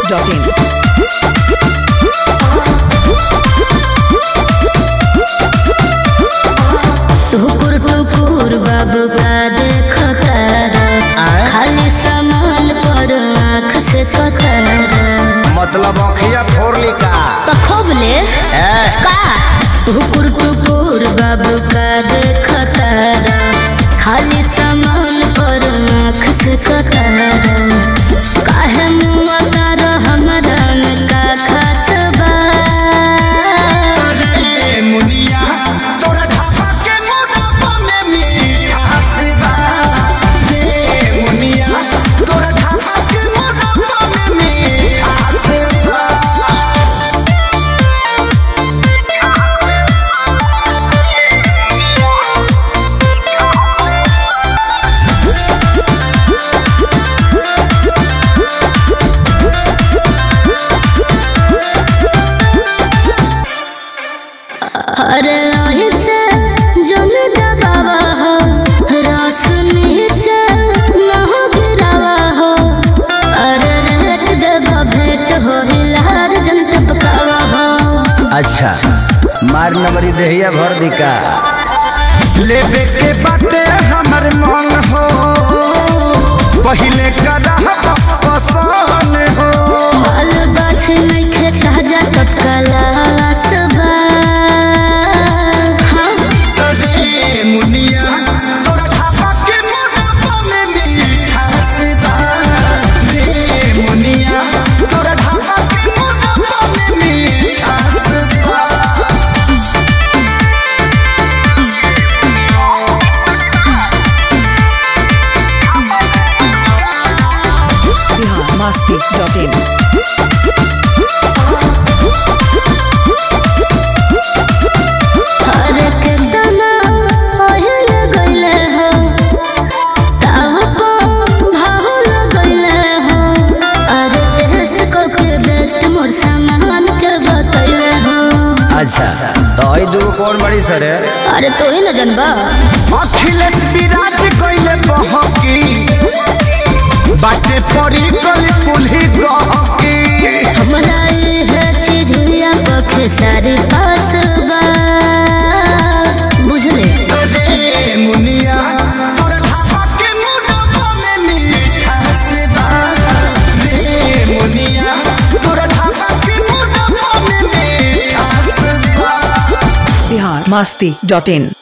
biharmasti.in टुकुर टुकुर बाबू का देख कर खाली सामान पर आँख से कतर मतलब अखिया फोड़ ली का खोबले ए, का टुकुर टुकुर बाबू का देख कर खाली सामान पर आँख से कतर काहे मुआ तार हमरा में का खास बा ए मुनिया तोरा ढाबा के मोटापा में मिठास बा ए मुनिया तोरा ढाबा के मोटापा में मिठास बा अरे ऐसे जल दबावा हो रस नीचे न हो गिरावा हो अरे रेट देवा भेंट हो हिलार जन टपकावा हो अच्छा मार नंबरी देहिया भर दी का लेबे के बाटे हमर मन हो पहिले कदा पसंद हो बाल बस नइखे ताजा टपकाला सबा हाँ रे मुनिया तोरा ढाबा के मोटापा में मिठास बा रे मुनिया तोरा ढाबा के मोटापा में मिठास बा biharmasti.in अरे कितना ओहिल गइले हो ताव को भाहुल गइले हो अरे टेस्ट को के बेस्ट मोर सामान के बतइले हो अच्छा तो आई दूगो कौन बड़ी सर है अरे तो ही न जनबा अखिलेश विराज कइले बहकी बाटे पड़ी गली कुल्ही गहकी हमरा ये चीज हुआ पखे सारी पास बा बुझले रे मुनिया तोरा ढाबा के मोटापा में मिठास बा रे मुनिया तोरा ढाबा के मोटापा में मिठास बा biharmasti.in